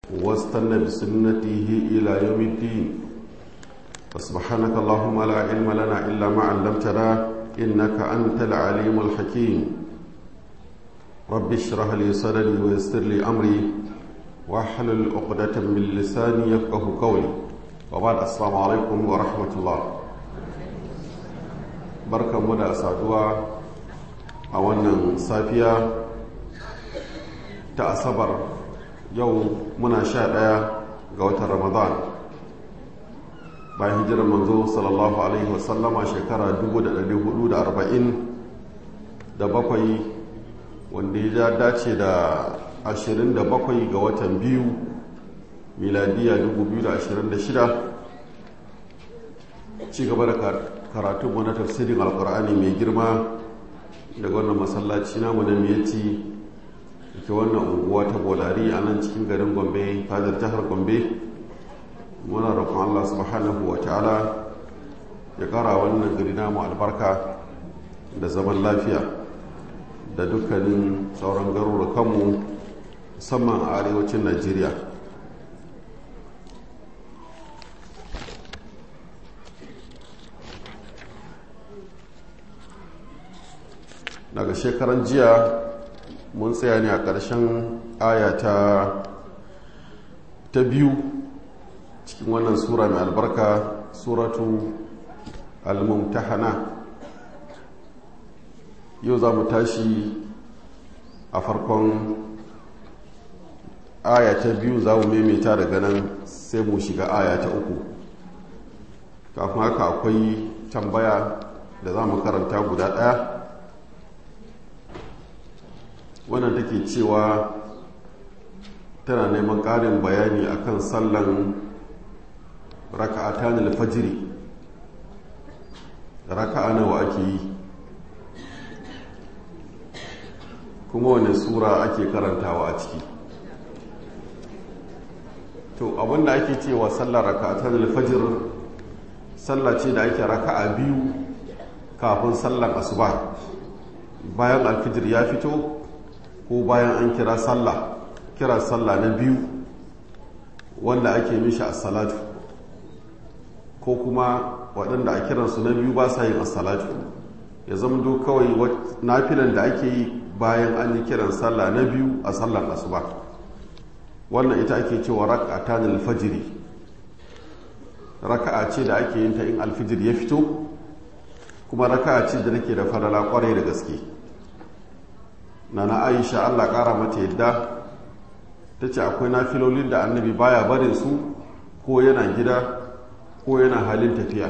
واستنى بسنته إلى يوم الدين فسبحانك اللهم لا علم لنا إلا ما علمتنا إنك أنت العليم الحكيم رب اشرح لي صدري ويسر لي أمري واحلل عقدة من لساني يفقه قولي وبعد السلام عليكم ورحمة الله بركة مدى سادوا أولا صافية تأصبر yau muna sha ɗaya ga watan ramadan bayan hijirar manzo sallallahu alaihi wasallama shekara 440 da bakwai wanda ya dace da 27 ga watan biyu miladiya 2026 ci gaba da karatunmu na tafsirin alkur'ani mai girma daga wannan masallaci namu na miyati ke wannan unguwa ta bolari a nan cikin garin gombe fadar jihar gombe muna roƙon allah subhanahu wa ta'ala ya ƙara wannan gari namu albarka da zaman lafiya da dukkanin sauran garurukanmu musamman a arewacin najeriya daga shekaran jiya mun tsaya ne a ƙarshen ayata ta biyu cikin wannan sura mai albarka suratu al-mumtahana yau za mu tashi a farkon aya ta biyu za mu maimaita daga nan sai mu shiga aya ta uku kafin haka akwai tambaya da za mu karanta guda ɗaya wannan take cewa tana neman ƙarin bayani akan sallan raka'atan alfajiri raka'a nawa ake yi kuma wani sura ake karantawa a ciki to abinda ake cewa sallar raka'atan alfajir sallah ce da ake raka'a biyu kafin sallar asuba bayan alfijir ya fito ko bayan an kira sallah kira sallah na biyu wanda ake mishi assalatu ko kuma waɗanda a kiransu na biyu ba sa yin assalatu ya zama do kawai nafilan da ake yi bayan an yi kiran sallah na biyu a sallar asuba wannan ita ake cewa raka'ata na alfajiri raka'a ce da ake yin ta in alfijir ya fito kuma raka'a ce da nake da falala kwarai da gaske na na aisha allah kara mata yadda ta ce akwai nafilolin da annabi baya barin su ko yana gida ko yana halin tafiya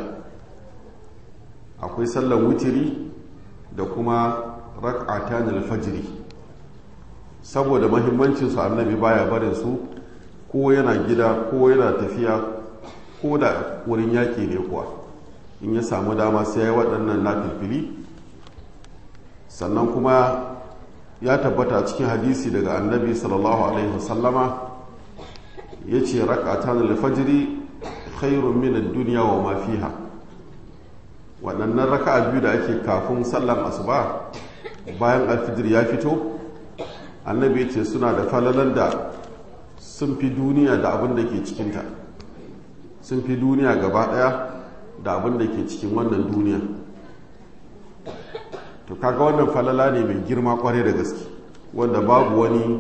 akwai sallan wutiri da kuma rak'atan alfajiri saboda mahimmancinsu annabi baya barin su ko yana gida ko yana tafiya ko da wurin yaƙi ne kuwa in ya samu dama sai ya yi waɗannan nafilfili sannan kuma ya tabbata cikin hadisi daga annabi sallallahu alaihi wasallama ya ce rakatan alfajiri khairun min duniya wa ma fiha waɗannan raka'a biyu da ake kafin sallan asuba bayan alfijir ya fito annabi ya ce suna da falalan da sun fi duniya da abin da ke cikinta sun fi duniya gaba ɗaya da abin da ke cikin wannan duniya to kaga wannan falala ne mai girma kwarai da gaske wanda babu wani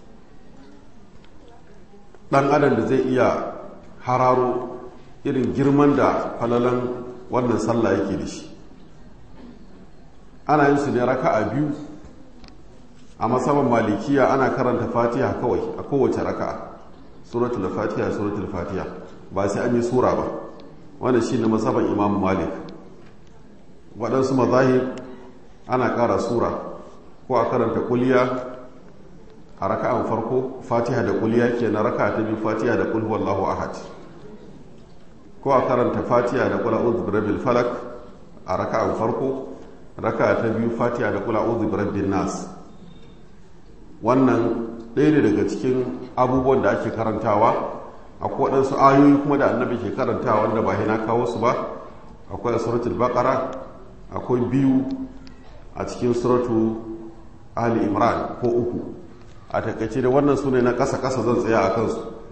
dan adam da zai iya hararo irin girman da falalan wannan sallah yake da shi ana yin su ne raka'a biyu a masaman malikiya ana karanta fatiha kawai a kowace raka'a suratul fatiha suratul fatiha ba sai an yi sura ba wannan shine masaban imam malik waɗansu mazahib ana ƙara sura ko a karanta kuliya a raka'an farko fatiha da kuliya ke na raka ta biyu fatiha da kul wallahu ahad ko a karanta fatiha da kula uzu birabil falak a raka'an farko raka ta biyu fatiha da kula uzu birabil nas wannan ɗaya ne daga cikin abubuwan da ake karantawa akwai waɗansu ayoyi kuma da annabi ke karantawa wanda ba na kawo su ba akwai a suratul baqara akwai biyu a cikin suratu ali imran ko uku a takaice da wannan su ne na ƙasa-ƙasa zan tsaya a kansu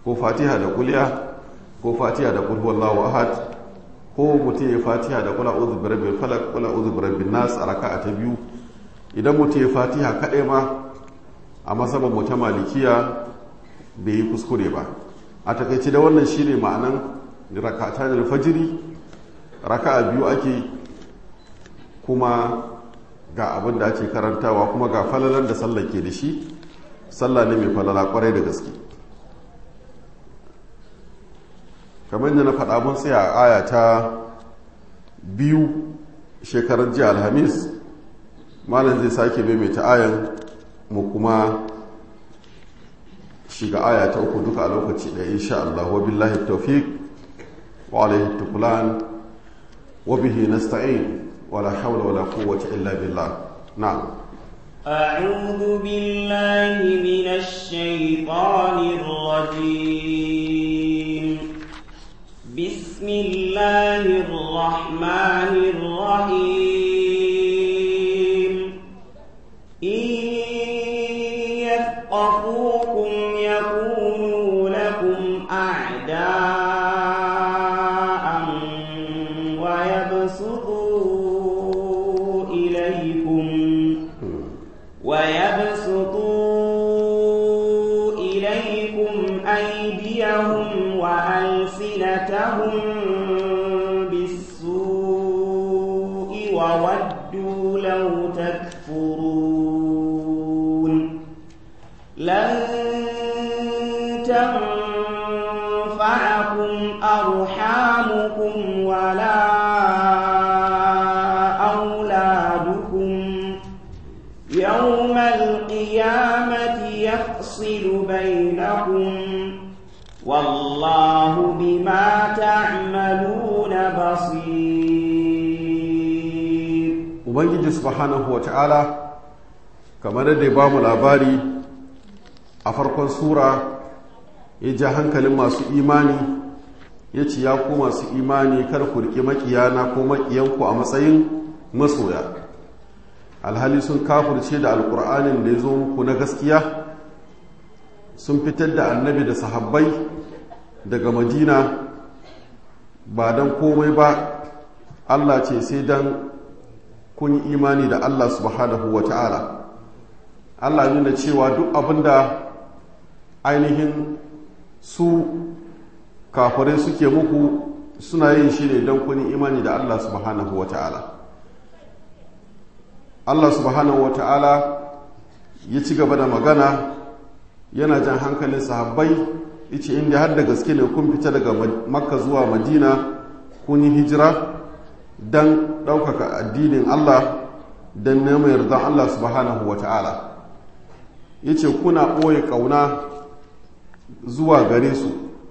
ko fatiha da kuliya ko fatiha da kul huwallahu ahad ko mutum ya fatiha da kula uzu birabbil falak kula uzu birabbin nas a raka'a ta biyu idan mutum ya fatiha kaɗai ma a masaban mu ta malikiya bai yi kuskure ba a takaice da wannan shine ma'anan rakata da fajiri raka'a biyu ake kuma ga abin da ake karantawa kuma ga falalar da sallah ke da shi sallah ne mai falala kwarai da gaske kamar da na faɗa mun tsaya a aya ta biyu shekarar jiya alhamis malam zai sake maimaita ayan mu kuma shiga aya ta uku duka a lokaci ɗaya insha Allah wa billahi tawfiq wa alaihi tukulan wa bihi nasta'in wala hawla wala quwwata illa billah na'am أعوذ بالله من الشيطان الرجيم بسم الله الرحمن الرحيم إن يثقفوكم يكونوا لكم أعداء ويبسطوا إليكم ويبسطوا إليكم أيديهم وألسنتهم بالسوء وودوا لو تكفرون لن تنفعكم أرحامكم ولا أولادكم يوم القيامة يفصل بينكم والله بما تعملون بصير ubangiji subhanahu wa ta'ala kamar da ya ba mu labari a farkon sura ya ja hankalin masu imani ya ce ya ku masu imani kar ku riƙe makiyana ko makiyanku a matsayin masoya alhali sun kafurce da alƙur'anin da ya zo muku na gaskiya sun fitar da annabi da sahabbai daga madina ba don komai ba allah ce sai don kun yi imani da Allah subhanahu wa ta'ala Allah nuna cewa duk abinda ainihin su kafirai suke muku suna yin shi ne don kun yi imani da Allah subhanahu wa ta'ala Allah subhanahu wa ta'ala ya ci gaba da magana yana jan hankalin sahabbai ice inda har da gaske ne kun fita daga makka zuwa madina kun yi hijira don ɗaukaka addinin Allah don neman yardan Allah subhanahu wa ta'ala ya ce kuna ɓoye ƙauna zuwa gare su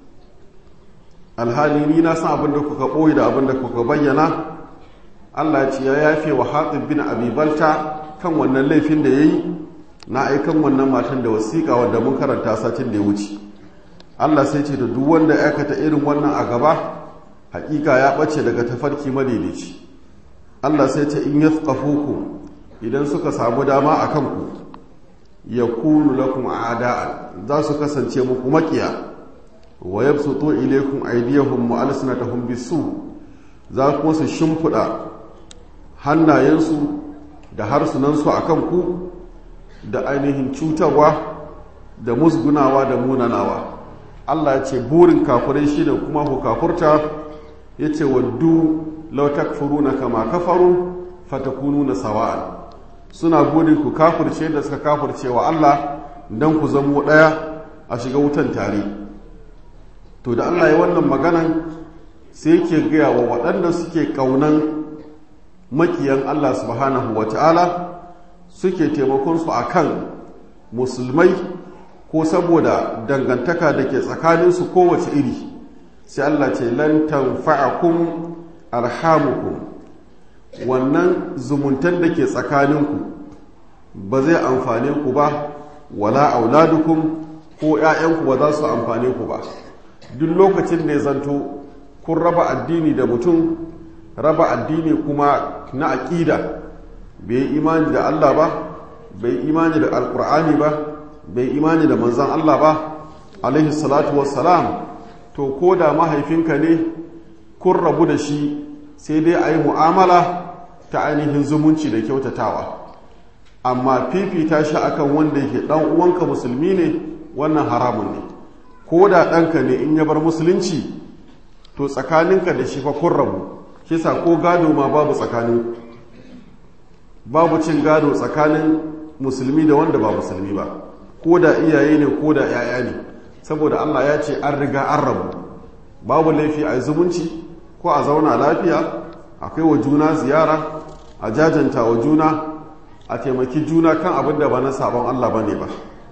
alhali ni na san abin da kuka ɓoye da abin da kuka bayyana Allah ce ya yafe wa hatsin bin abibalta kan wannan laifin da ya yi na aikan wannan matan da wasiƙa wadda mun karanta satin da ya wuce Allah sai ce da duk wanda ya aikata irin wannan a gaba hakika ya ɓace daga tafarki madaidaici Allah sai ce in ku idan suka samu dama a kanku ya kunu lakum a'da'an za su kasance muku makiya wa yabsutu ilaykum aydiyahum wa alsinatahum bisu za kuma su shimfiɗa hannayensu da harsunansu a kanku da ainihin cutarwa da musgunawa da munanawa Allah ya ce burin kafirai shine kuma ku kafurta ya ce waddu lautak na kama kafaru fatakunu na sawa'an suna burin ku kafurce da suka kafurce wa Allah don ku zamo ɗaya a shiga wutan tare to da Allah ya wannan maganan sai yake gaya wa waɗanda suke ƙaunan makiyan Allah subhanahu wa ta'ala suke taimakonsu a kan musulmai ko saboda dangantaka da ke tsakaninsu kowace iri sai Allah ce lan tanfa'akum arhamukum wannan zumuntan da ke tsakaninku ba zai amfane ku ba wala auladukum ko ‘ya'yanku ba za su amfane ku ba duk lokacin da ya zanto kun raba addini da mutum raba addini kuma na aƙida bai yi imani da Allah ba bai yi imani da alƙur'ani ba bai imani da manzan Allah ba alaihi salatu wassalam to ko da mahaifinka ne kun rabu da shi sai dai a yi mu'amala ta ainihin zumunci da kyautatawa amma fifita shi akan wanda yake dan uwanka musulmi ne wannan haramun ne ko da ɗanka ne in ya bar musulunci to tsakaninka da shi fa kun rabu shi sa ko gado ma babu tsakanin babu cin gado tsakanin musulmi da wanda ba musulmi ba ko da iyaye ne ko da 'ya'ya ne saboda Allah ya ce an riga an rabu babu laifi a zumunci ko a zauna lafiya a kai wa juna ziyara a jajanta wa juna a taimaki juna kan abin da ba na sabon Allah ba ne ba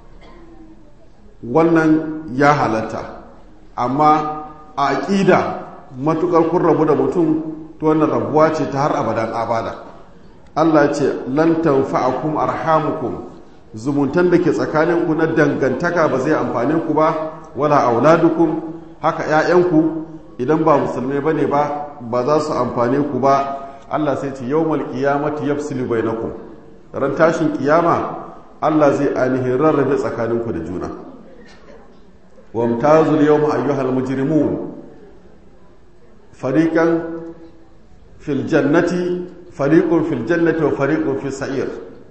wannan ya halatta amma a aƙida matuƙar kun rabu da mutum to wannan rabuwa ce ta har abadan abada Allah ce lan tanfa'akum arhamukum zumuntan da ke tsakaninku na dangantaka ba zai amfane ku ba wala auladukum haka 'ya'yanku idan ba musulmai bane ba ba za su amfane ku ba Allah sai ce yawmal qiyamati yafsilu bainakum ran tashin kiyama Allah zai ainihin rarrabe tsakaninku da juna wamtazul yawma ayyuhal mujrimun fariqan fil jannati fariqun fil jannati wa fariqun fis sa'ir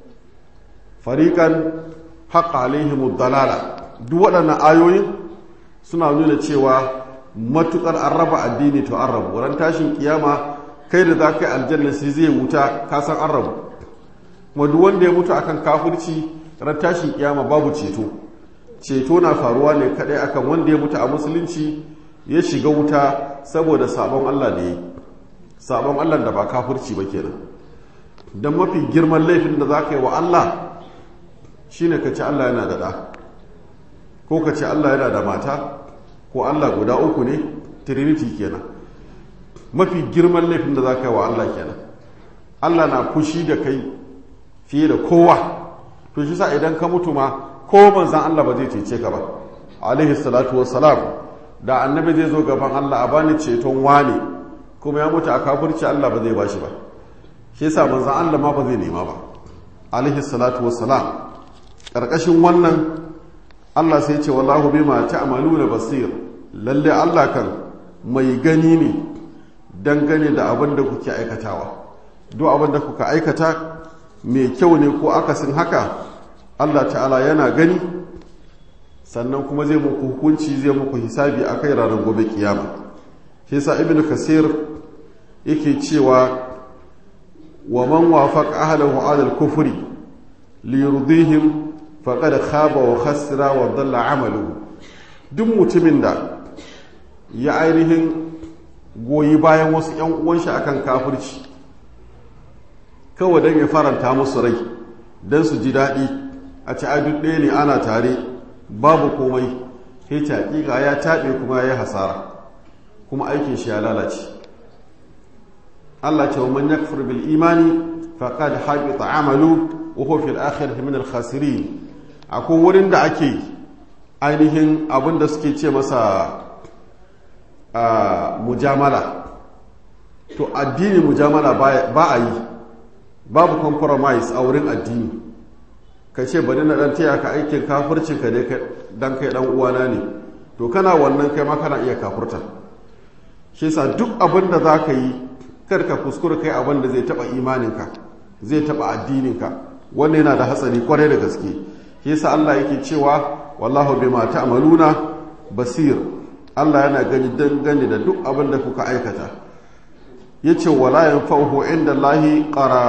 fariqan haqqa alaihimud dalala duk waɗannan ayoyin suna nuna cewa matukar an raba addini to an rabu ran tashin kiyama kai da za ka yi aljanna sai zai wuta ka san an rabu kuma duk wanda ya mutu akan kafirci ran tashin kiyama babu ceto ceto na faruwa ne kadai akan wanda ya mutu a musulunci ya shiga wuta saboda sabon Allah da yi sabon Allah da ba kafirci ba kenan don mafi girman laifin da za ka yi wa Allah shine ka ce Allah yana da ɗa ko ka ce Allah yana da mata ko Allah guda uku ne trinity kenan mafi girman laifin da za ka yi wa Allah kenan Allah na fushi da kai fiye da kowa to shi sa idan ka mutu ma ko manzan Allah ba zai cece ka ba alaihi salatu wassalam da annabi zai zo gaban Allah a bani ceton wane kuma ya mutu a kafirci Allah ba zai bashi ba shi yasa manzan Allah ma ba zai nema ba alaihi salatu wassalam karkashin wannan Allah sai ce wallahu bima ta'maluna basir lalle Allah kan mai gani ne dangane da abin da kuke aikatawa duk abin da kuka aikata mai kyau ne ko akasin haka Allah ta'ala yana gani sannan kuma zai muku hukunci zai muku hisabi a kai ranar gobe kiyama shi sa ibn kasir yake cewa wa man wafaqa ahlahu ala al-kufri li yurdihim faqad khaba wa khasira wa dalla amaluhu duk mutumin da ya ainihin goyi bayan wasu ‘yan uwanshi akan kafirci kawai don ya faranta musu rai don su ji daɗi a ci duk ɗaya ne ana tare babu komai hita hakika ya taɓe kuma ya yi hasara kuma aikin shi ya lalace Allah ce wa man yakfur bil imani faqad habita amalu wa huwa fil akhirati min al khasirin akwai wurin da ake ainihin abin da suke ce masa Uh, mujamala to addini mujamala ba a yi babu compromise a wurin addini ka ce bari na dan taya ka aikin kafircin ka ne dan kai dan uwana ne to kana wannan kai ma kana iya kafurta shi yasa duk abin da za ka yi kar ka kuskura kai abin da zai taba imaninka zai taba addininka wannan yana da hatsari kwarai da gaske shi yasa Allah yake cewa wallahu bima ta'maluna basir Allah yana gani dangane da duk abin da kuka aikata ya ce wala yin fauhu inda lahi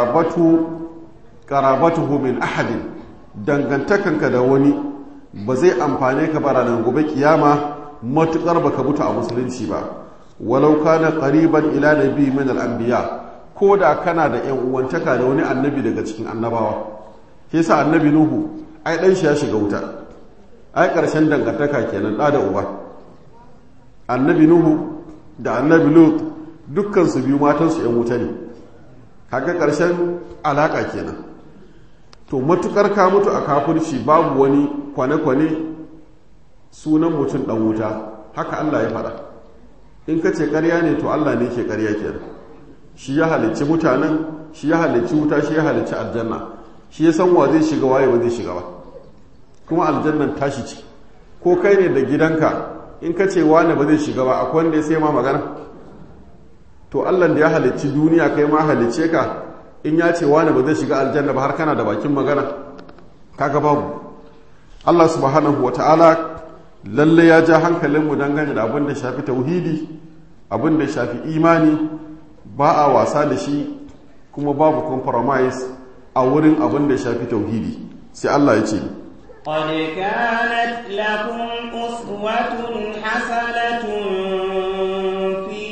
ƙarabatuhu min ahadin dangantakanka da wani ba zai amfane ka bara nan gobe kiyama matuƙar baka mutu a musulunci ba walau kana qariban ila nabi min al-anbiya ko da kana da yan uwantaka da wani annabi daga cikin annabawa ke sa annabi nuhu ai dan shi ya shiga wuta ai ƙarshen dangantaka kenan da da uba annabi nuhu da annabi lut dukkan su biyu matansu yan wuta ne kaga ƙarshen alaƙa kenan to matukar ka mutu a kafirci babu wani kwane-kwane sunan mutum ɗan wuta haka Allah ya faɗa in ka ce ƙarya ne to Allah ne ke ƙarya kenan shi ya halicci mutanen shi ya halicci wuta shi ya halicci aljanna shi ya san wa zai shiga waye ba zai shiga ba kuma aljannan tashi ce ko kai ne da gidanka in ka ce wani ba zai shiga ba akwai wanda ya sai ma magana to allah da ya halicci duniya kai ma halicce ka in ya ce wani ba zai shiga aljanna ba har kana da bakin magana kaga babu allah subhanahu wata'ala lalle ya ja hankalinmu dangane da abin da shafi tauhidi abin da shafi imani ba a wasa da shi kuma babu compromise a wurin abin da shafi tauhidi sai allah ya ce قد كانت لكم أسوة حسنة في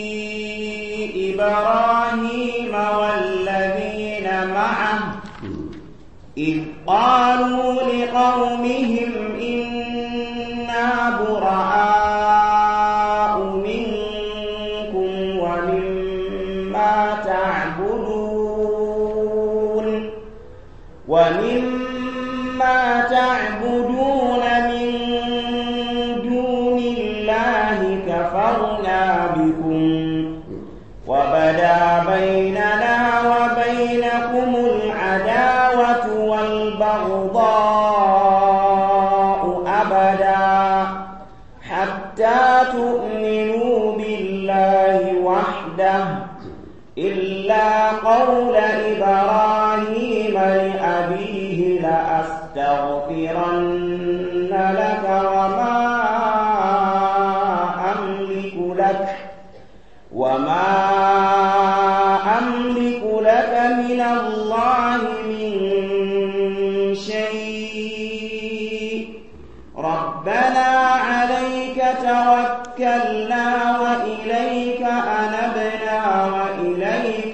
إبراهيم والذين معه إذ قالوا لقومهم إنا براء منكم ومما تعبدون ومما تعبدون من دون الله كفرنا بكم وبدا بيننا وبينكم العداوة والبغضاء أبدا حتى تؤمنوا بالله وحده إلا قول إبراهيم لأبيه لأستغفرن لك وما أملك لك وما أملك لك من الله من شيء ربنا عليك توكلنا وإليك أنبنا وإليك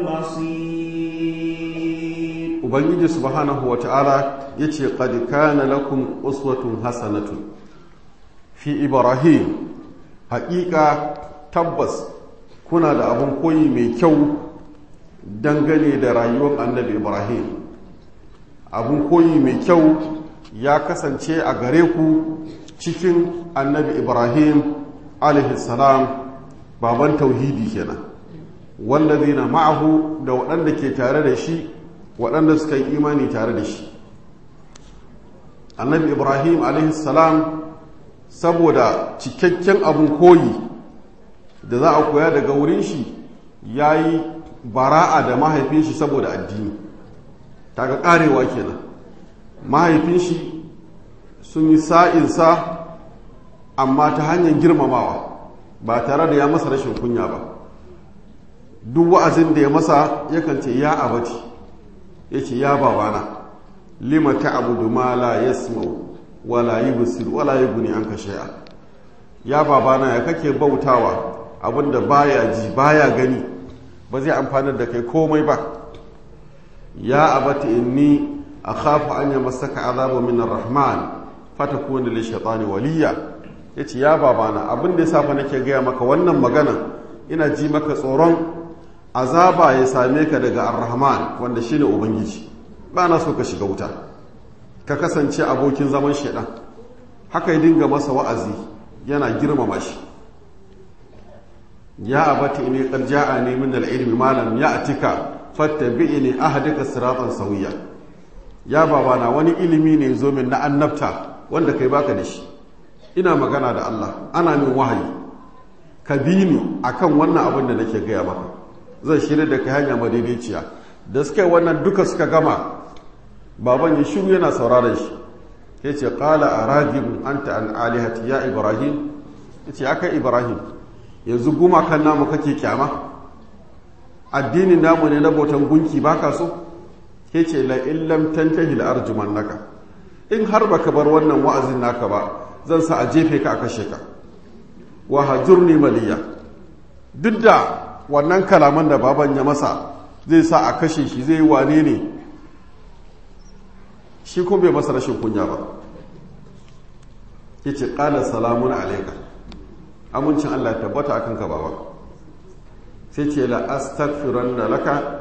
المصير ubangiji subhanahu wa ta'ala ya ce qad kana lakum uswatun hasanatun fi ibrahim haƙiƙa tabbas kuna da abin koyi mai kyau dangane da rayuwar annabi ibrahim abin koyi mai kyau ya kasance a gare ku cikin annabi ibrahim salam baban tauhidi kenan wallazina ma'ahu da waɗanda ke tare da shi waɗanda suka yi imani tare da shi annabi ibrahim salam saboda cikakken abin koyi da za a koya daga wurin shi ya yi bara'a da mahaifin shi saboda addini ga ƙarewa kenan mahaifin shi sun yi sa'insa amma ta hanyar girmamawa ba tare da ya masa rashin kunya ba duk wa'azin da ya masa yakan ce ya abati ya ce ya babana lima ta abu ma la yasmau wala yubsir wala yughni anka shay'a ya babana ya kake bautawa abinda baya ji baya gani ba zai amfanar da kai komai ba ya abati inni akhafu an yamassaka azabu min ar-rahman fatakuna li shaytani waliya yace ya babana abin da yasa fa nake gaya maka wannan magana ina ji maka tsoron azaba ya same ka daga ar-rahman wanda shine ubangiji ba na so ka shiga wuta ka kasance abokin zaman shaidan haka ya dinga masa wa'azi yana girmama shi ya abati inni qad ja'ani min al-ilmi ma lam ya'tika fattabi'ni ahdika siratan sawiya ya babana wani ilimi ne zo min na annabta wanda kai baka da shi ina magana da Allah ana min wahayi ka bi ni akan wannan abin da nake gaya maka zan shirya da kai hanya madaidaiciya da suka wannan duka suka gama baban ya shiru yana sauraron shi ya ce ƙala a ragin anta an alihati ya ibrahim ya ce aka ibrahim yanzu gumakan namu kake kyama addinin namu ne na bautan gunki baka so ya ce la illam tantahi la arjuman naka in har baka bar wannan wa'azin naka ba zan sa a jefe ka a kashe ka wa hajurni maliya duk da wannan kalaman da baban ya masa zai sa a kashe shi zai wane ne shi kuma bai masa rashin kunya ba ya ce ƙala salamun alaika amincin Allah ya tabbata a kanka baba sai ce la astaghfiran da laka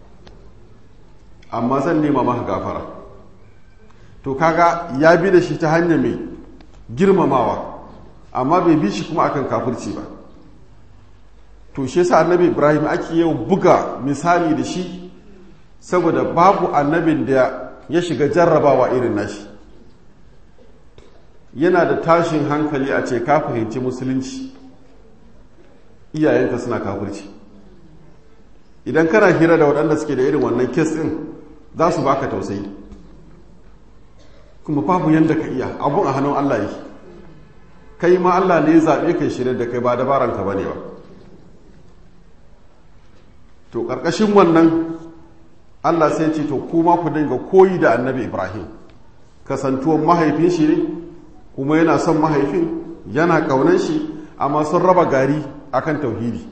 amma zan nema maka gafara to kaga ya bi da shi ta hanya mai girmamawa amma bai bi shi kuma akan kafirci ba to shi yasa annabi ibrahim ake yau buga misali da shi saboda babu annabin da ya shiga jarrabawa irin nashi yana da tashin hankali a ce ka fahimci musulunci iyayenka suna kafirci idan kana hira da waɗanda suke da irin wannan kes ɗin za su baka tausayi kuma babu yadda ka iya abun a hannun Allah yake kai ma Allah ne zaɓe kai shirya da kai ba dabaranka ba ne ba to ƙarƙashin wannan Allah sai ce to kuma ku dinga koyi da annabi Ibrahim kasantuwan mahaifin shi ne kuma yana son mahaifin yana ƙaunar shi amma sun raba gari akan tauhidi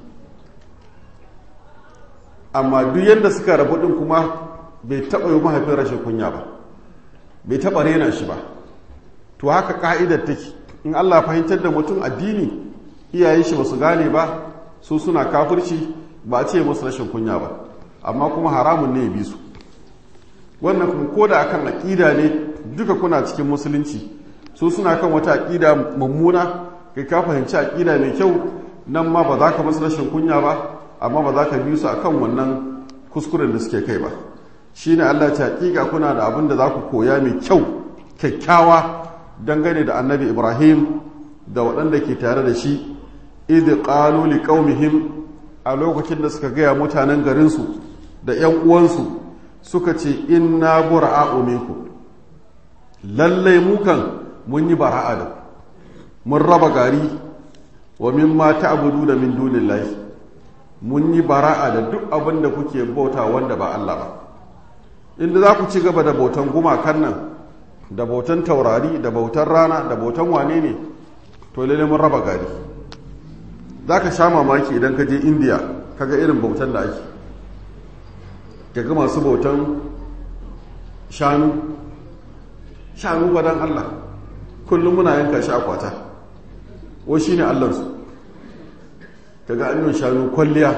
amma duk yadda suka rabu ɗin kuma bai taɓa yi mahaifin rashin kunya ba bai taɓa rena shi ba to haka ka'idar take in Allah fahimtar da mutum addini iyayen shi ba su gane ba su suna kafirci ba a ce musu rashin kunya ba amma kuma haramun ne ya bi su wannan kuma ko da akan aƙida ne duka kuna cikin musulunci su suna kan wata aƙida mummuna kai ka fahimci aƙida mai kyau nan ma ba za ka musu rashin kunya ba amma ba za ka bi su akan wannan kuskuren da suke kai ba shine Allah ce hakika kuna da abin da za ku koya mai kyau kyakkyawa dangane da annabi Ibrahim da waɗanda ke tare da shi idh qalu liqaumihim a lokacin da suka gaya mutanen garinsu da ‘yan uwansu suka ce inna bura'a'u minku lallai mukan mun yi bara'a da mun raba gari wa min ma ta'budu da min dunillahi mun yi bara'a da duk abin da kuke bauta wanda ba Allah ba inda za ku ci gaba da bautan gumakan nan da bautan taurari da bautan rana da bautan wane ne to lalle mun raba gari za ka sha mamaki idan ka je indiya kaga irin bautan da ake kaga masu bautan shanu shanu gwadon allah kullum muna yanka shi a kwata wa shi ne allansu kaga an yi shanu kwalliya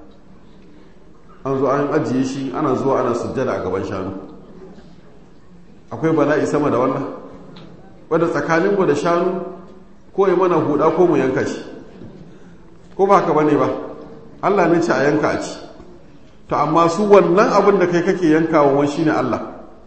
an zo an ajiye shi ana zuwa ana sujjada a gaban shanu akwai bala'i sama da wannan wadda tsakaninmu da shanu ko yi mana huda ko mu yanka shi ko ba haka bane ba Allah ne ce a yanka a ci to amma su wannan abin da kai kake yankawa wani shine Allah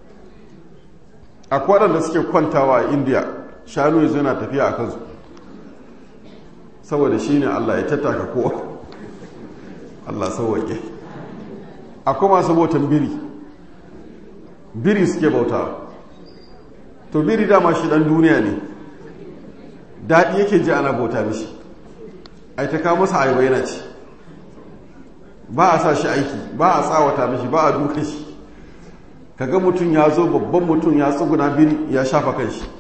akwai waɗanda suke kwantawa a India shanu yanzu yana tafiya a kansu saboda shine Allah ya tattaka kowa Allah sauwaƙe akwai masu bautan biri biri suke bautawa to biri dama shi ɗan duniya ne daɗi yake ji ana bauta mishi ai ta kawo masa ayaba yana ci ba a sa shi aiki ba a tsawata mishi ba a duka shi kaga mutum ya zo babban mutum ya tsuguna biri ya shafa kan shi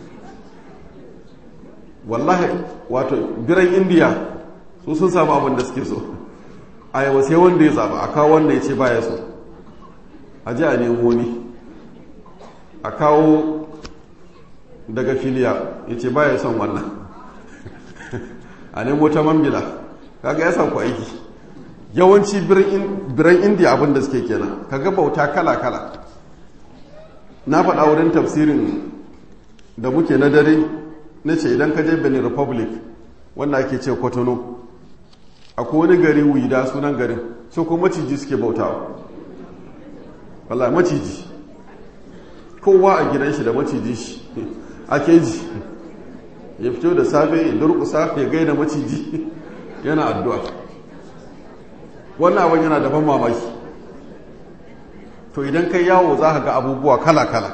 wallahi wato biran indiya su sun samu abin da suke so ayaba sai wanda ya zaba a kawo wanda ya ce ba ya so a ji a nemo ni a kawo daga filiya ya ce ba ya son wannan a nemo ta mambila kaga ya sauku aiki yawanci biran indiya abin da suke kenan kaga bauta kala-kala na faɗa wurin tafsirin da muke na dare na ce idan ka je benin republic wanda ake ce kotono akwai wani gari wida sunan garin so ko maciji suke bautawa wala maciji kowa a gidan shi da maciji shi ake ji ya fito da safe ya durkusa ya gaida maciji yana addu'a wannan abin yana daban mamaki to idan kai yawo za ka ga abubuwa kala-kala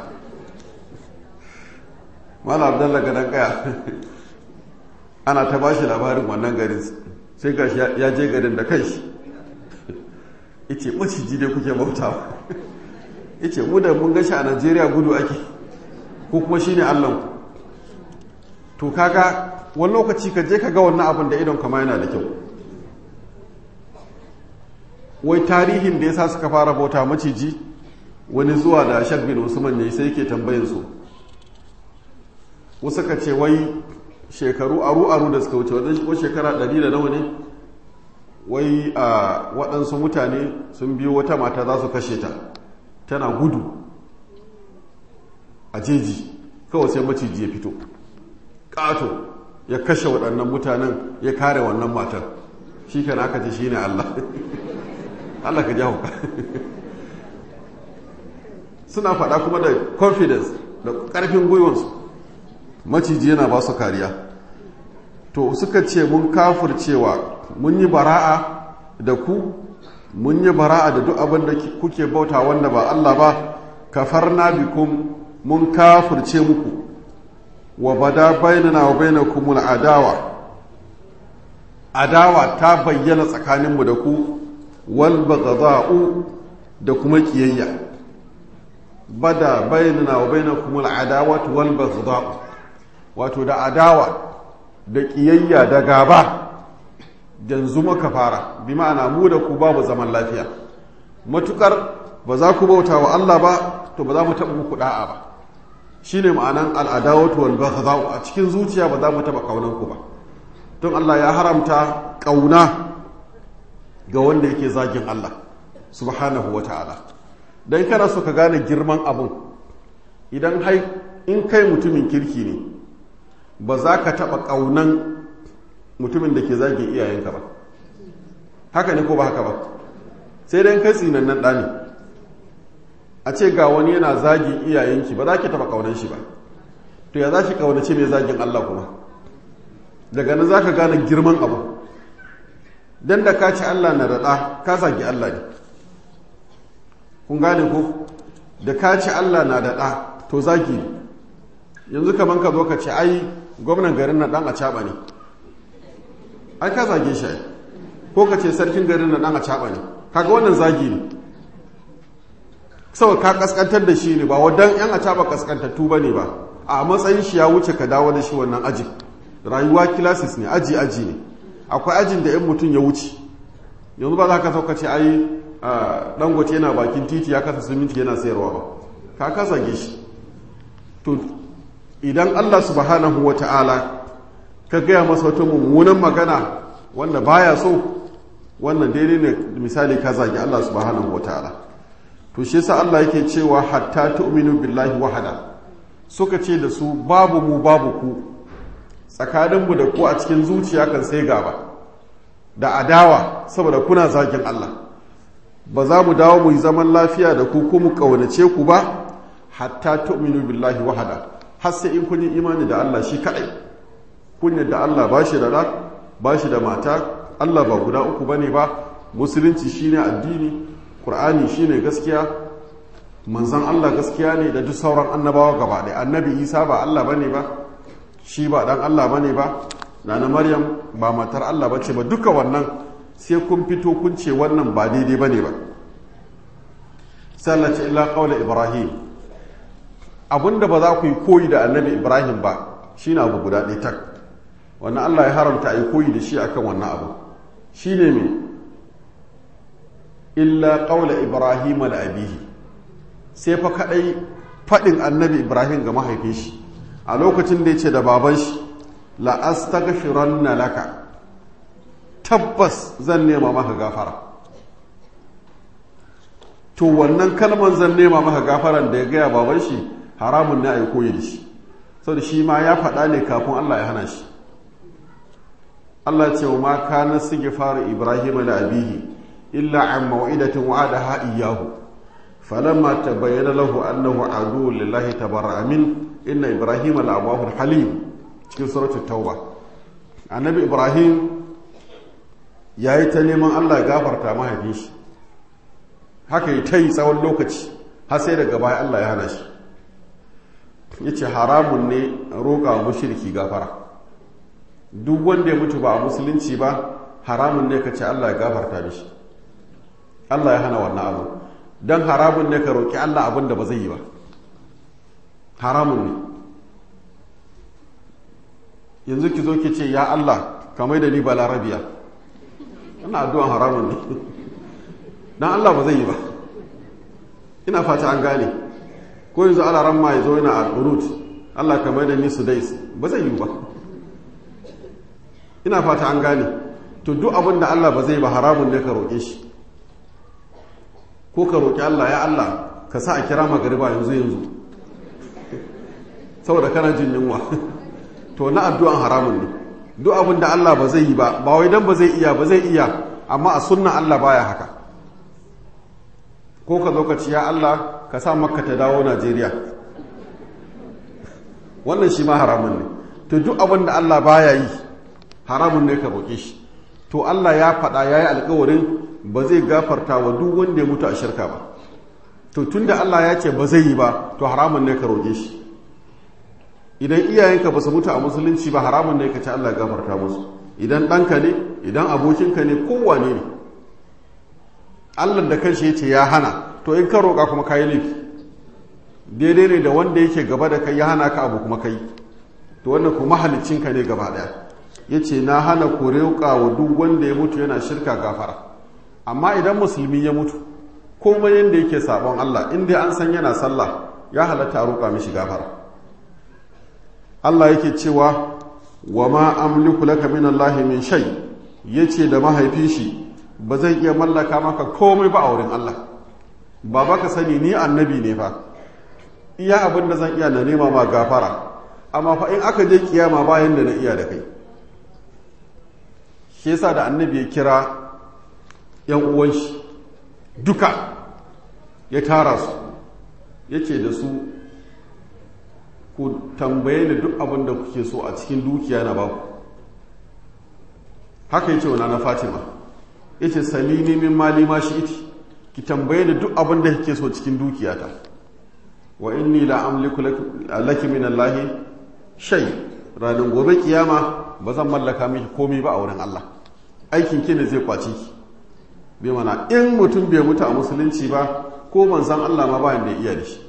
mala abdallah gadon kaya ana ta ba shi labarin wannan garin sai ga ya je garin da kai shi ice maciji dai kuke bautawa ice mu da mun gashi a najeriya gudu ake ko kuma shine allanku to kaga wani lokaci ka je ka ga wannan abin da idon kama yana da kyau wai tarihin da ya sa suka fara bauta maciji wani zuwa da shak bin usman ne sai yake tambayin su wasu ka ce wai shekaru aru-aru da suka wuce wadansu shekara ɗari da nawa ne wai a waɗansu mutane sun biyo wata mata za su kashe ta tana gudu a jeji kawai sai maciji ya fito ƙato ya kashe waɗannan mutanen ya kare wannan matar shi kan aka ce shi ne Allah Allah ka jawo ka suna faɗa kuma da confidence da ƙarfin gwiwansu maciji yana ba su kariya to suka ce mun kafircewa mun yi bara'a da ku mun yi bara'a da duk abin da kuke bauta wanda ba Allah ba kafarna bikum mun kafirce muku wa bada bainana wa bainakum adawa adawa ta bayyana tsakaninmu da ku wal baghdha'u da kuma kiyayya bada bainana wa bainakum adawatu wal baghdha'u wato da adawa da kiyayya da gaba yanzu muka fara bi ma'ana mu da ku babu zaman lafiya matukar ba za ku bauta wa Allah ba to ba za mu taɓa muku da'a ba shine ma'anan al'adawatu wal baghdha'u a cikin zuciya ba za mu taɓa kaunan ku ba don Allah ya haramta kauna ga wanda yake zagin Allah subhanahu wa ta'ala dan kana so ka gane girman abun idan hai in kai mutumin kirki ne ba za ka taɓa ƙaunan mutumin da ke zagin iyayenka ba haka ne ko ba haka ba sai dai kai tsinannen ɗani a ce ga wani yana zagin iyayenki ba za ki taɓa ƙaunan shi ba to ya za ki ƙaunace mai zagin Allah kuma daga nan za ka gane girman abu don da ka ci Allah na daɗa ka zagi Allah ne kun gane ko da ka ci Allah na daɗa to zagi ne yanzu kaman ka zo ka ce ai gwamnan garin na ɗan a caɓa ne ai ka zage shi ai ko ka ce sarkin garin na ɗan a caɓa ne kaga wannan zagi ne saboda ka kaskantar da shi ne ba wadan yan a caɓa kaskantattu ba ne ba a matsayin shi ya wuce ka dawo da shi wannan ajin rayuwa kilasis ne aji aji ne akwai ajin da yan mutum ya wuce yanzu ba za ka sauka ce ai dangote yana bakin titi ya kasa siminti yana sayarwa ba ka kasa shi to idan allah subhanahu wa ta'ala ka gaya masa wata mummunan magana wanda baya so wannan daidai ne misali ka zagi allah subhanahu wa ta'ala to shi yasa allah yake cewa hatta tu'minu billahi wahada suka ce da su babu mu babu ku tsakaninmu da ku a cikin zuciya kan sai gaba da adawa saboda kuna zagin Allah ba za mu dawo mu yi zaman lafiya da ku ko mu kaunace ku ba hatta tu'minu billahi wahada har sai in kun yi imani da Allah shi kadai kun da Allah ba shi da rak ba shi da mata Allah ba guda uku bane ba musulunci shine addini qur'ani shine gaskiya manzon Allah gaskiya ne da duk sauran annabawa gaba ɗaya annabi Isa ba Allah bane ba shi ba dan Allah bane ba nana Maryam ba matar Allah bace ba duka wannan sai kun fito kun ce wannan ba daidai bane ba sallata illa qawla ibrahim abinda ba za ku yi koyi da annabi ibrahim ba shine abu guda ɗaya tak wannan Allah ya haramta a yi koyi da shi akan wannan abu shine me illa qawla ibrahim da abihi sai fa kadai fadin annabi ibrahim ga mahaifin shi a lokacin da ya ce da baban shi la'astaghfiranna laka tabbas zan nema maka gafara to wannan kalman zan nema maka gafaran da ya gaya baban shi haramun ne a yi koyi da shi saboda shi ma ya faɗa ne kafin Allah ya hana shi Allah ce wa ma kana fara Ibrahim da abihi illa an mau'idatin wa'adaha iyyahu falamma tabayyana lahu annahu adu lillahi tabarra'a min inna ibrahim al'awahu halim cikin suratul tauba annabi ibrahim ya yi ta neman allah gafarta mahaifin shi haka yi ta yi tsawon lokaci har sai daga baya allah ya hana shi ya ce haramun ne roƙa mushirki gafara duk wanda ya mutu ba a musulunci ba haramun ne ka ce allah ya gafarta mishi allah ya hana wannan abu don haramun ne ka roƙi allah abin da ba zai yi ba haramun ne yanzu ki zo ki ce ya Allah kamar da ni ba larabiya ina addu'an haramun ne dan Allah ba zai yi ba ina fata an gane ko yanzu ala ramma ya zo yana al-qunut Allah kamar da ni sudais ba zai yi ba ina fata an gane to duk abin da Allah ba zai ba haramun ne ka roƙe shi ko ka roƙi Allah ya Allah ka sa a kira magariba yanzu yanzu saboda kana jin yunwa to na addu'an haramun ne duk abin da Allah ba zai yi ba ba wai dan ba zai iya ba zai iya amma a sunna Allah baya haka ko ka zo ka ci ya Allah ka sa makka ta dawo Najeriya wannan shi ma haramun ne to duk abin da Allah baya yi haramun ne ka roƙe shi to Allah ya faɗa ya yi alkawarin ba zai gafarta wa duk wanda ya mutu a shirka ba to tunda Allah ya ce ba zai yi ba to haramun ne ka roƙe shi idan iyayenka ba su mutu a musulunci ba haramun ne ka ce Allah ya gafarta musu idan ɗanka ne idan abokinka ne kowane ne Allah da kanshi ya ce ya hana to in ka roƙa kuma ka yi laifi daidai ne da wanda yake gaba da kai ya hana ka abu kuma kai to wannan kuma ka ne gaba ɗaya ya ce na hana ku roƙa wa duk wanda ya mutu yana shirka gafara amma idan musulmi ya mutu komai yadda yake sabon Allah in dai an san yana sallah ya halatta a roƙa mishi gafara Allah yake cewa wa ma amliku laka min Allah min shay yace da mahaifin shi ba zai iya mallaka maka komai ba a wurin Allah ba baka sani ni annabi ne fa iya abin da zan iya na nema ma gafara amma fa in aka je kiyama bayan da na iya da kai shi yasa da annabi ya kira yan uwan shi duka ya tara su yace da su ku tambaye ni duk abin da kuke so a cikin dukiya na baku haka yace wa na Fatima yace salini min mali ma shi iti ki tambaye ni duk abin da kike so cikin dukiyata wa inni la amliku laki min Allahi shay ranar gobe kiyama ba zan mallaka miki komai ba a wurin Allah aikin ki ne zai kwaci ki bai mana in mutum bai mutu a musulunci ba ko manzon Allah ma bayan da iya da shi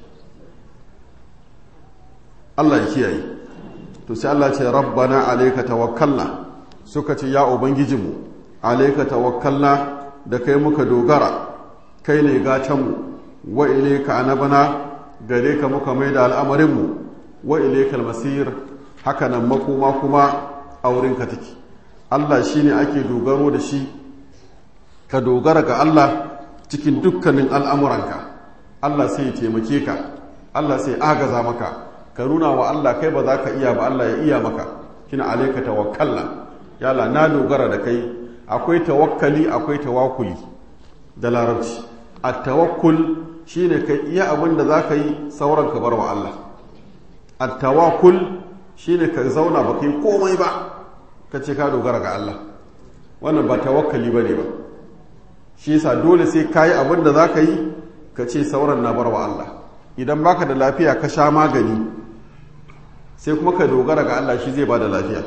Allah ya kiyaye to sai Allah ce rabbana alayka tawakkalna suka ce ya ubangijinmu alayka tawakkalna da kai muka dogara kai ne gatanmu wa ilayka anabana gare ka muka mai da al'amarinmu wa ilaikal masir haka nan makoma kuma a wurinka take Allah shi ne ake dogaro da shi ka dogara ga Allah cikin dukkanin al'amuranka Allah sai ya taimake ka Allah sai agaza maka ka nuna wa Allah kai ba za ka iya ba Allah ya iya maka kina alaika tawakkalla yala na dogara da kai akwai tawakkali akwai tawakkuli da larabci at tawakkul shine kai iya abin da za ka yi sauran ka bar wa Allah at-tawakkul shine ka zauna ba kai komai ba ka ce ka dogara ga Allah wannan ba tawakkali bane ba shi yasa dole sai ka yi abin da za ka yi ka ce sauran na bar wa Allah idan baka da lafiya ka sha magani sai kuma ka dogara ga Allah shi zai ba da lafiya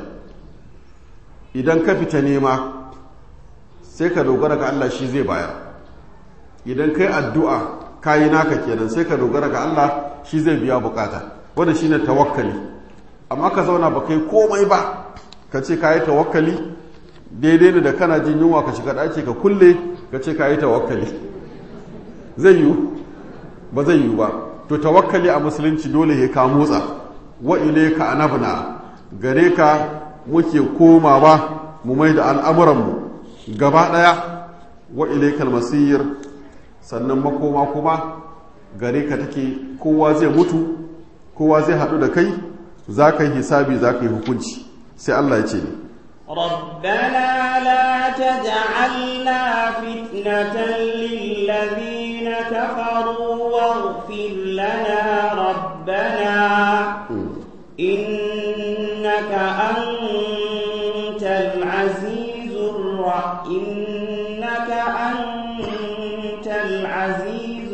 idan ka fita nema sai ka dogara ga Allah shi zai bayar idan kai addu'a kayi naka kenan sai ka dogara ga Allah shi zai biya bukata wanda shine tawakkali amma ka zauna ba kai komai ba ka ce kayi tawakkali daidai ne da kana jin yunwa ka shiga ɗaki ka kulle ka ce kayi tawakkali zai yiwu ba zai yiwu ba to tawakkali a musulunci dole ya ka motsa wa ilayka anabna gare ka muke komawa mu mai da al'amuranmu gaba ɗaya wa ilaikal masir sannan makoma kuma gare ka take kowa zai mutu kowa zai haɗu da kai za ka yi hisabi za ka yi hukunci sai Allah ya ce ne ربنا لا تجعلنا فتنة للذين كفروا واغفر لنا ربنا إنك أنت العزيز الر... إنك أنت العزيز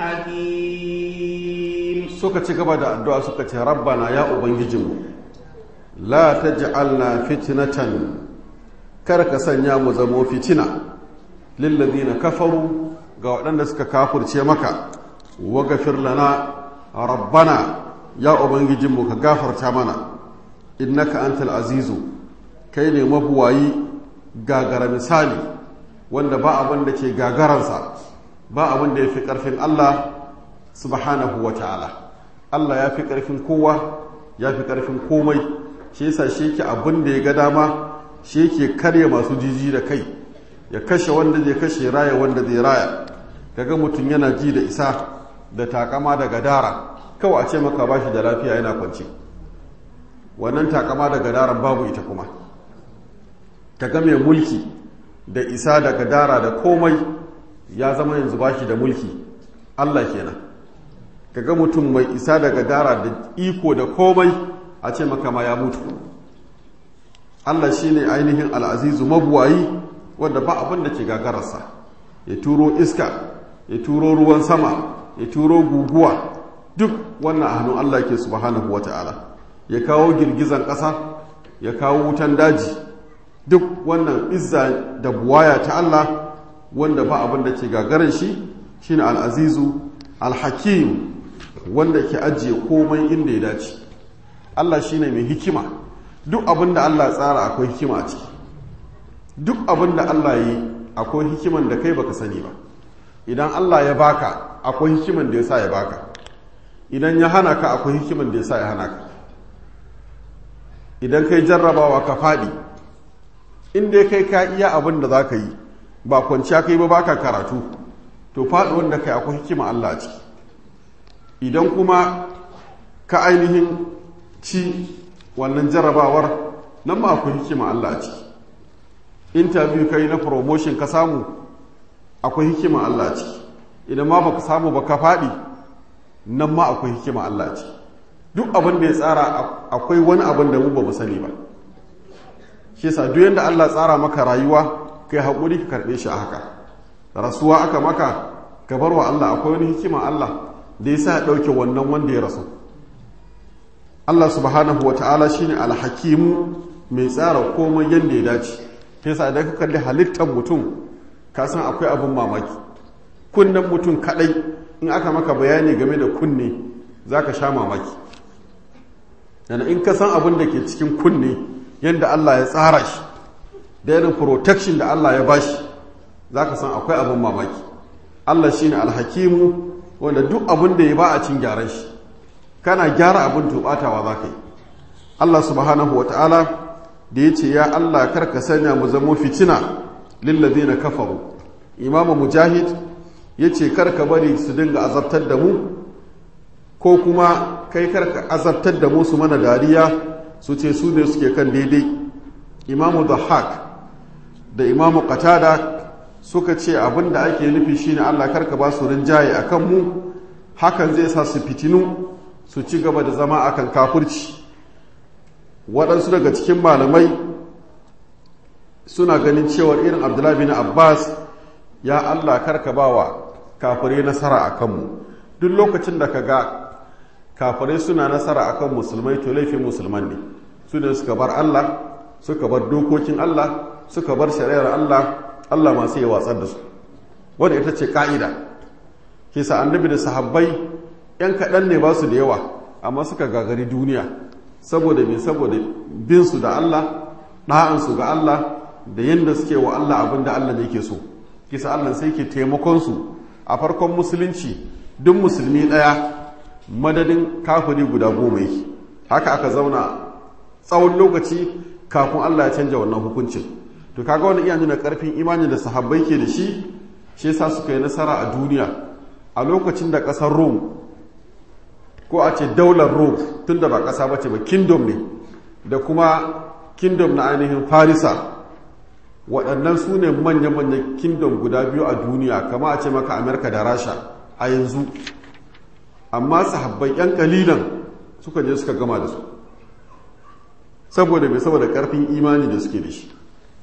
الحكيم suka ci gaba da addu'a suka ce rabbana ya ubangijinmu la taj'alna fitnatan kar ka sanya mu zamo fitina lillazina kafaru ga waɗanda suka kafurce maka wa gafir lana rabbana ya ubangijinmu ka gafarta mana innaka antal azizu kai ne mabuwayi gagara misali wanda ba abin da ke gagaransa ba abin da ya fi ƙarfin Allah subhanahu wa ta'ala Allah ya fi ƙarfin kowa ya fi ƙarfin komai shi yasa shi yake abin da ya ga dama shi yake karya masu jiji da kai ya kashe wanda zai kashe raya wanda zai raya kaga mutum yana ji da isa da takama da gadara kawai a ce maka ba shi da lafiya yana kwanci wannan takama da gadaran babu ita kuma kaga mai mulki da isa da gadara da komai ya zama yanzu ba shi da mulki Allah kenan kaga mutum mai isa da gadara da iko da komai a ce maka ma ya mutu Allah shine ainihin al'azizu mabuwayi wanda ba abin da ke gagararsa ya turo iska ya turo ruwan sama ya turo guguwa duk wannan a hannun Allah ke subhanahu wa ta'ala ya kawo girgizan ƙasa ya kawo wutan daji duk wannan izza da buwaya ta Allah wanda ba abin da ke gagarin shi shine al'azizu al-hakim wanda ke ajiye komai inda ya dace Allah shine mai hikima duk abin da Allah tsara akwai hikima a ciki duk abin da Allah yi akwai hikiman da kai baka sani ba idan Allah ya baka akwai hikiman da ya sa ya baka idan ya hana ka akwai hikiman da ya sa ya hana ka idan kai jarrabawa ka faɗi inda kai ka iya abin da za ka yi ba kwanciya kai ba baka karatu to faɗi wanda kai akwai hikima Allah a ciki idan kuma ka ainihin ci wannan jarrabawar nan ma akwai hikima Allah a ciki interview kai na promotion ka samu akwai hikima Allah a ciki idan ma baka samu ba ka faɗi nan ma akwai hikima Allah a ciki duk abin da ya tsara akwai wani abin da mu ba mu sani ba shi yasa duk yanda Allah tsara maka rayuwa kai haƙuri ka karɓe shi a haka rasuwa aka maka ka bar wa Allah akwai wani hikima Allah da ya sa ya ɗauke wannan wanda ya rasu Allah subhanahu wa ta'ala shine alhakimu mai tsara komai yadda ya dace sai sa idan ka kalli halittar mutum ka san akwai abin mamaki kunnen mutum kadai in aka maka bayani game da kunne za ka sha mamaki yana in ka san abin da ke cikin kunne yadda Allah ya tsara shi da irin protection da Allah ya bashi za ka san akwai abin mamaki Allah shine alhakimu wanda duk abin da ya ba a cin gyaran shi kana gyara abin tubatawa za ka yi Allah subhanahu wa ta'ala da ya ce ya Allah karka sanya mu zamo fitina lillazi na kafaru imamu mujahid ya ce karka bari su dinga azabtar da mu ko kuma kai karka azabtar da mu su mana dariya su ce su ne suke kan daidai imamu dhahak da imamu qatada suka ce abin da ake nufi shine Allah karka ba su rinjaye akan mu hakan zai sa su fitinu su ci gaba da zama akan kafirci waɗansu daga cikin malamai suna ganin cewar irin abdullahi bin abbas ya allah karka ba wa kafirai nasara a kanmu duk lokacin da ka ga kafirai suna nasara a kan musulmai to laifin musulman ne su ne suka bar allah suka bar dokokin allah suka bar shari'ar allah allah masu yi watsar da su wadda ita ce ka'ida kisa annabi da sahabbai yan kaɗan ne ba su da yawa amma suka gagari duniya saboda me saboda binsu da Allah ɗa'ansu ga Allah da yadda suke wa Allah abin da Allah ne ke so kisa Allah sai ke taimakonsu a farkon musulunci duk musulmi ɗaya madadin kafiri guda goma yake haka aka zauna tsawon lokaci kafin Allah ya canja wannan hukuncin to kaga wani iya nuna karfin imani da sahabbai ke da shi shi yasa suka yi nasara a duniya a lokacin da ƙasar Rome ko a ce daular Rome tun da ba ƙasa ba ce ba kingdom ne da kuma kingdom na ainihin Farisa waɗannan su ne manya-manyan kingdom guda biyu a duniya kama a ce maka Amerika da Rasha a yanzu amma sahabbai 'yan kalilan suka je suka gama da su saboda mai saboda ƙarfin imani da suke da shi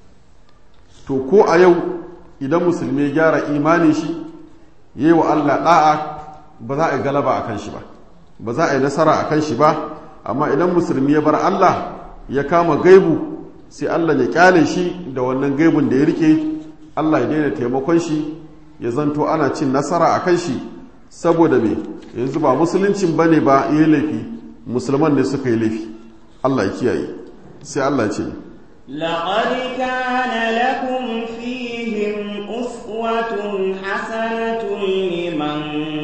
to ko a yau idan musulmi ya gyara imani shi yi wa Allah ɗa'a ba za a yi galaba a kan shi ba ba za a yi nasara a kan shi ba amma idan musulmi ya bar Allah ya kama gaibu sai Allah ya kyale shi da wannan gaibun da ya rike Allah ya daina taimakon shi ya zanto ana cin nasara a kan shi saboda me yanzu ba musuluncin ba ne ba yi laifi musulman ne suka yi laifi Allah ya kiyaye sai Allah ce لقد كان لكم فيهم أسوة حسنة لمن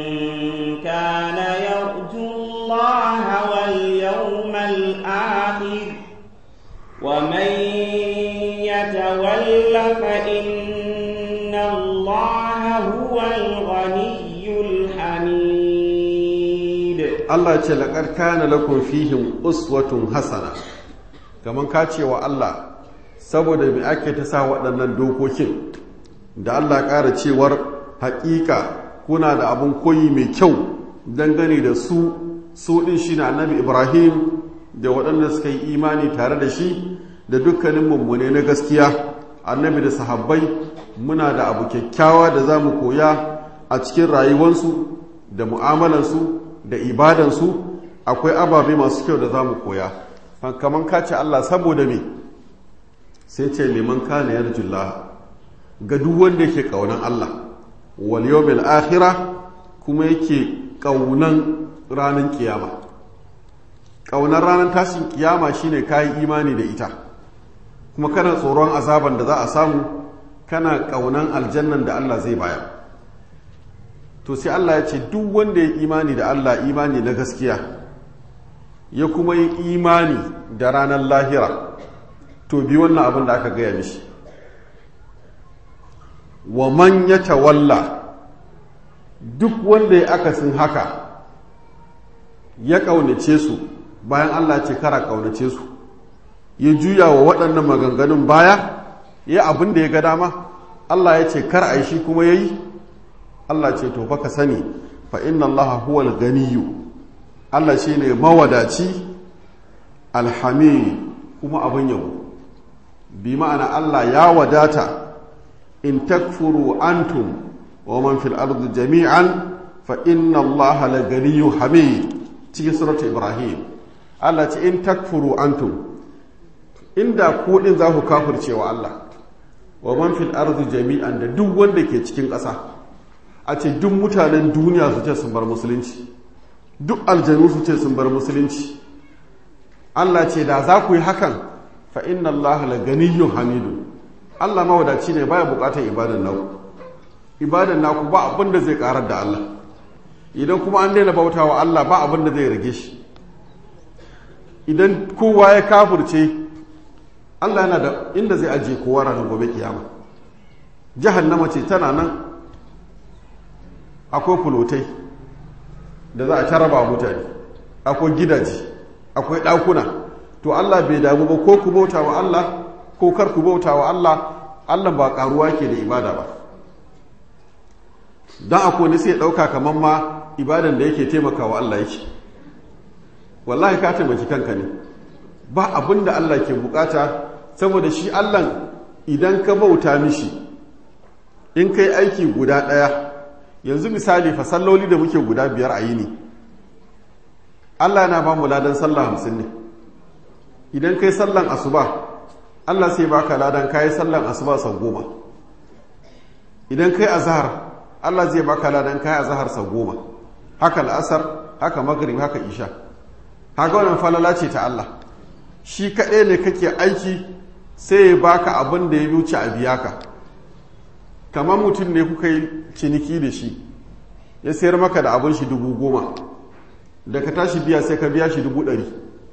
كان يرجو الله واليوم الآخر ومن يتول فإن الله هو الغني الحميد Allah ce laƙar kana lakum fihim uswatun hasana kamar ka ce wa Allah saboda mai ake ta sa waɗannan dokokin da Allah ƙara cewar haƙiƙa kuna da abin koyi mai kyau dangane da su su ɗin shi na annabi Ibrahim da waɗanda suka yi imani tare da shi da dukkanin mummune na gaskiya annabi da sahabbai muna da abu kyakkyawa da za mu koya a cikin rayuwansu da mu'amalansu da ibadansu akwai ababe masu kyau da za mu koya kamar kace Allah saboda me sai ce liman kana yarjullah ga duk wanda yake kaunan Allah wal yawmil akhirah kuma yake kaunan ranar kiyama kaunar ranar tashin kiyama shine kayi imani da ita kuma kana tsoron azaban da za a samu kana kaunan aljannan da Allah zai bayar to sai Allah ya ce duk wanda ya imani da Allah imani na gaskiya ya kuma yi imani da ranar lahira to bi wannan abin da aka gaya mishi wa man ya tawalla duk wanda ya akasin haka ya ƙaunace su bayan Allah ce kara ƙaunace su ya juya wa waɗannan maganganun baya ya abin da ya ga dama Allah ya ce kar a yi shi kuma ya yi Allah ce to baka sani fa inna Allah huwal ganiyu Allah shi ne mawadaci alhami kuma abin yabo bi ma'ana Allah ya wadata in takfuru antum wa man fil ardi jami'an fa inna Allah la ganiyyu hamid cikin suratu Ibrahim Allah ce in takfuru antum inda ku din za ku kafirce wa Allah wa man fil ardi jami'an da duk wanda ke cikin ƙasa a ce duk mutanen duniya su ce sun bar musulunci duk aljanu su ce sun bar musulunci Allah ce da za ku yi hakan fa inna Allah la ganiyyun hamidu Allah mawadaci ne baya bukatar ibadan naku ibadan naku ba abin da zai karar da Allah idan kuma an daina bautawa Allah ba abin da zai rage shi idan kowa ya kafurce Allah yana da inda zai ajiye kowa ranar gobe kiyama jahannama ce tana nan akwai fulotai da za a taraba mutane akwai gidaje akwai ɗakuna to Allah bai damu ba ko ku bauta wa Allah ko kar ku bauta wa Allah Allah ba karuwa ke da ibada ba don akwai wani sai ɗauka kamar ma ibadan da yake taimaka wa Allah yake wallahi ka taimaki kanka ne ba abin da Allah ke bukata saboda shi Allah idan ka bauta mishi in kai aiki guda ɗaya yanzu misali fa salloli da muke guda biyar a yini Allah yana ba mu ladan sallah hamsin ne idan kai sallan asuba Allah sai baka ladan kayi sallan asuba sau goma idan kai azhar Allah zai baka ladan kayi azhar sau goma haka al'asar haka maghrib haka isha haka wannan falala ce ta Allah shi kaɗai ne kake aiki sai ya baka abin da ya wuce a biya ka kamar mutum ne kuka yi ciniki da shi ya sayar maka da abin shi dubu goma da ka tashi biya sai ka biya shi dubu ɗari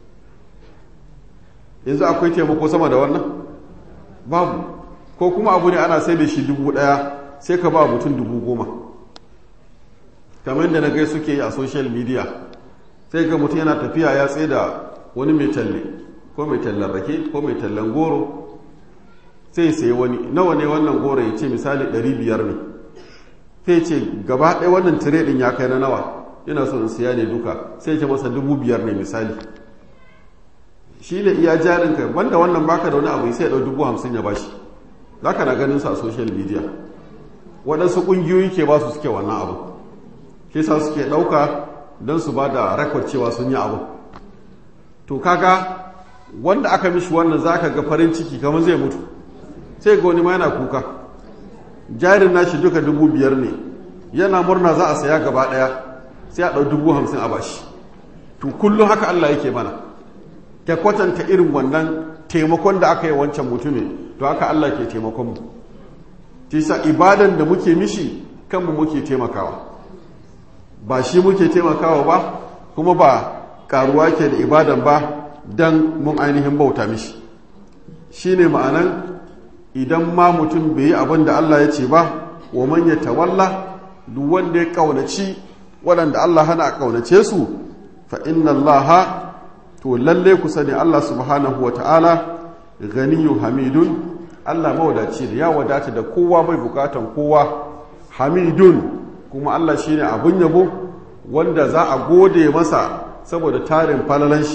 yanzu akwai taimako sama da wannan babu ko kuma abu ne ana sai da shi dubu ɗaya sai ka ba mutum dubu goma kamar da na gai suke yi a social media sai ga mutum yana tafiya ya tsaye da wani mai talle ko mai tallan rake ko mai tallan goro sai sai wani nawa ne wannan goro ya ce misali 500 ne sai ce gaba ɗaya wannan tire ɗin ya kai na nawa yana so in siya ne duka sai ce masa 5,000 ne misali shi ne iya jarinka banda wannan baka da wani abu sai ya ɗau 50,000 ya bashi za ka na ganin sa a social media waɗansu ƙungiyoyi ke ba su suke wannan abu shi sa suke ɗauka don su ba da rekod cewa sun yi abu to kaga wanda aka mishi wannan za ka ga farin ciki kamar zai mutu sai ga wani ma yana kuka jarin nashi duka dubu biyar ne yana murna za a saya gaba ɗaya sai a ɗau dubu hamsin a bashi to kullum haka allah yake mana ta kwatanta irin wannan taimakon da aka yi wancan mutumin to haka allah ke taimakon mu sa ibadan da muke mishi kanmu muke taimakawa ba shi muke taimakawa ba kuma ba karuwa ke da ibadan ba don mun ainihin bauta mishi shi ne ma'anan idan ma mutum bai yi abin da Allah ya ce ba wa man ya tawalla duk wanda ya kaunaci waɗanda Allah hana a kaunace su fa inna Allah to lalle ku sani Allah subhanahu wa ta'ala ganiyun hamidun Allah mawadaci da ya wadata da kowa bai bukatan kowa hamidun kuma Allah shine abun yabo wanda za a gode masa saboda tarin falalan shi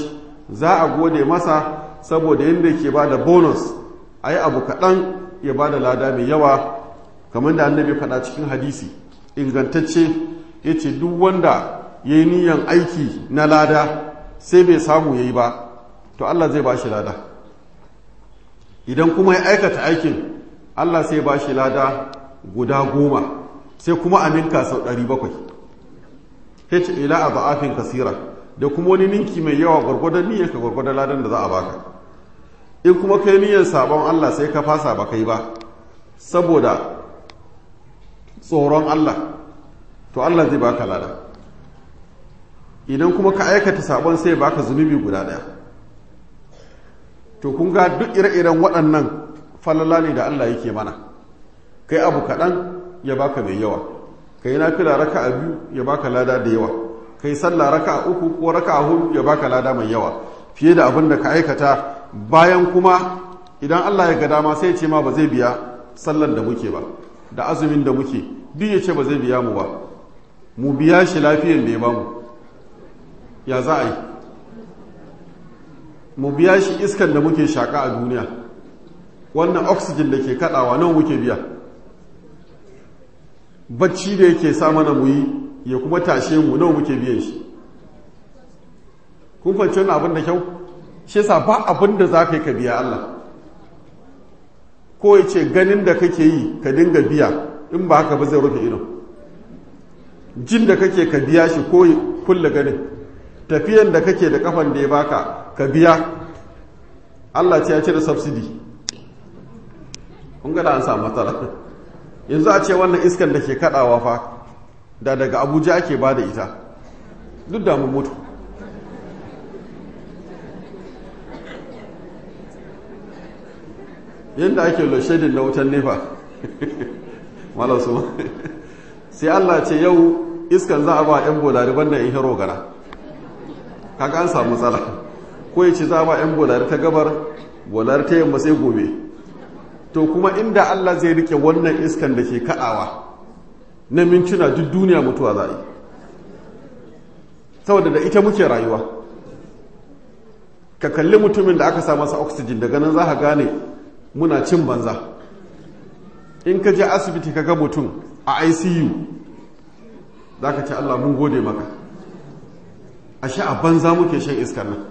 za a gode masa saboda yadda ke ba da bonus a yi abu kaɗan ya ba da lada mai yawa kamar da annabi faɗa cikin hadisi ingantacce ya ce duk wanda ya yi niyan aiki na lada sai bai samu ya yi ba to Allah zai ba shi lada idan kuma ya aikata aikin Allah sai ba shi lada guda goma sai kuma aminka sau ɗari bakwai h ila a ba'afin kasira da kuma wani ninki mai yawa gwargwadon niyyar ka gwargwadon ladan da za a baka in kuma kai niyyar sabon Allah sai ka fasa ba kai ba saboda tsoron Allah to Allah zai baka lada idan kuma ka aikata sabon sai baka zunubi guda daya to kun ga duk ire-iren waɗannan falala ne da Allah yake mana kai abu kaɗan ya baka mai yawa kai nafila raka a biyu ya baka lada da yawa kai sallah raka a uku ko raka a hudu ya baka lada mai yawa fiye da abin da ka aikata bayan kuma idan Allah ya ga dama sai ce ma ba zai biya sallan da muke ba da azumin da muke duk ya ce ba zai biya mu ba mu biya shi lafiyan da ya bamu ya za a yi mu biya shi iskan da muke shaka a duniya wannan oxygen da ke kadawa nawa muke biya bacci da yake sa mana mu yi ya kuma tashe mu nawa muke biyan shi kun fahimci wannan abin da kyau shi yasa ba abin da za ka yi ka biya Allah ko ya ce ganin da kake yi ka dinga biya in ba haka ba zai rufe ido jin da kake ka biya shi ko kulle ganin tafiyan da kake da kafan da ya baka ka biya Allah ce ya cire subsidy kun gada an samu matsala yanzu a ce wannan iskan da ke kadawa fa da daga abuja ake ba da ita duk da mun mutu yadda ake loshedin da wutan nefa malasu sai Allah ce yau iskan za a ba 'yan bolari banda in hero gara kaga an samu matsala ko ya ce za a ba 'yan bolari ta gabar bolari ta yamma sai gobe to kuma inda Allah zai rike wannan iskan da ke kaɗawa na mintuna duk duniya mutuwa za a yi saboda da ita muke rayuwa ka kalli mutumin da aka sa masa oxygen daga nan za ka gane muna cin banza in ka je asibiti ka ga mutum a icu za ka ce allah mun gode maka a sha a banza muke shan iskar nan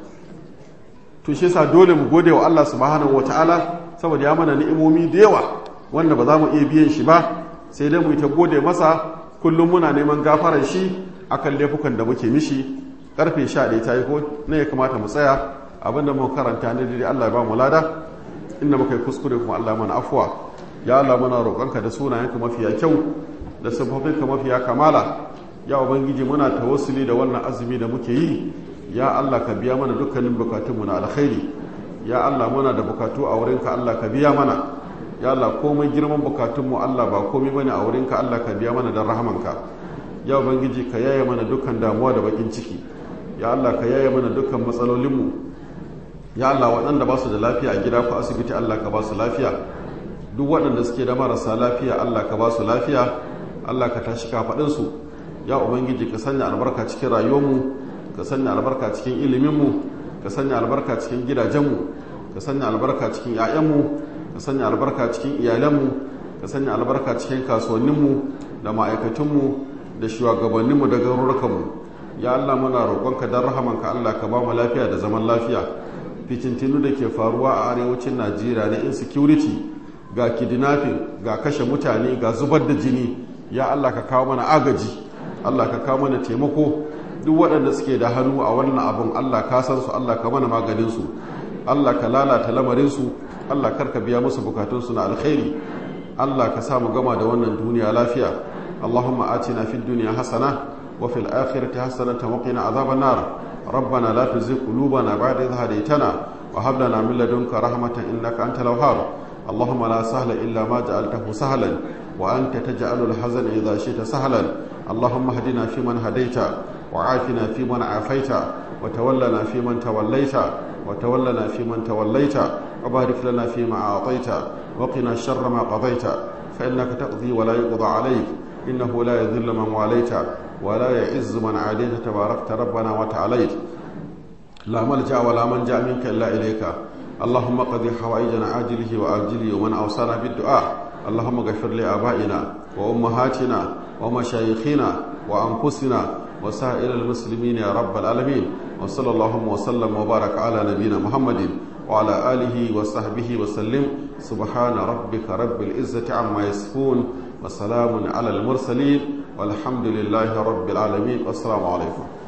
to shi sa dole mu gode wa allah subhanahu wata'ala saboda ya mana ni'imomi da yawa wanda ba za mu iya biyan shi ba sai dai mu yi ta gode masa kullum muna neman gafarar shi akan laifukan da muke mishi karfe 11 ta yi ko ne ya kamata mu tsaya abinda mu karanta ne dai allah ya ba mu lada inda muka yi kuskure kuma Allah mana afuwa ya Allah muna roƙonka da sunayenka mafiya kyau da sababinka mafiya kamala ya ubangiji muna tawassuli da wannan azumi da muke yi ya Allah ka biya mana dukkanin bukatunmu na alkhairi ya Allah muna da bukatu a wurinka Allah ka biya mana ya Allah komai girman bukatunmu Allah ba komai bane a wurinka Allah ka biya mana don rahamanka ya ubangiji ka yaye mana dukkan damuwa da bakin ciki ya Allah ka yaye mana dukkan matsalolinmu ya Allah waɗanda ba su da lafiya a gida ko asibiti Allah ka ba su lafiya duk waɗanda suke da marasa lafiya Allah ka ba su lafiya Allah ka tashi kafaɗinsu ya ubangiji ka sanya albarka cikin rayuwarmu ka sanya albarka cikin iliminmu ka sanya albarka cikin gidajenmu ka sanya albarka cikin 'ya'yanmu ka sanya albarka cikin iyalanmu ka sanya albarka cikin kasuwanninmu da ma'aikatunmu da shugabanninmu da garurukanmu ya Allah muna roƙonka don rahamanka Allah ka ba mu lafiya da zaman lafiya fitintinu da ke faruwa a arewacin najeriya na insecurity ga kidnapping ga kashe mutane ga zubar da jini ya allah ka kawo mana agaji allah ka kawo mana taimako duk waɗanda suke da hannu a wannan abin allah ka san su allah ka mana maganinsu allah ka lalata lamarinsu allah karka biya musu bukatunsu na alkhairi allah ka samu gama da wannan duniya lafiya allahumma atina fid duniya hasana wa fil akhirati hasanatan wa qina azaban nar ربنا لا تزغ قلوبنا بعد إذ هديتنا وهب لنا من لدنك رحمة إنك أنت الوهاب اللهم لا سهل إلا ما جعلته سهلا وأنت تجعل الحزن إذا شئت سهلا اللهم اهدنا فيمن هديت وعافنا فيمن عافيت وتولنا فيمن توليت وتولنا فيمن توليت وبارك لنا فيما أعطيت وقنا شر ما قضيت فإنك تقضي ولا يقضى عليك إنه لا يذل من واليت ولا يعز من عاديت تباركت ربنا وتعاليت لا ملجأ ولا منجا منك إلا إليك اللهم قضي حوائجنا عاجله وآجله ومن أوصانا بالدعاء اللهم اغفر لآبائنا وأمهاتنا ومشايخنا وأنفسنا وسائر المسلمين يا رب العالمين وصلى اللهم وسلم وبارك على نبينا محمد وعلى آله وصحبه وسلم سبحان ربك رب العزة عما يصفون وسلام على المرسلين والحمد لله رب العالمين والسلام عليكم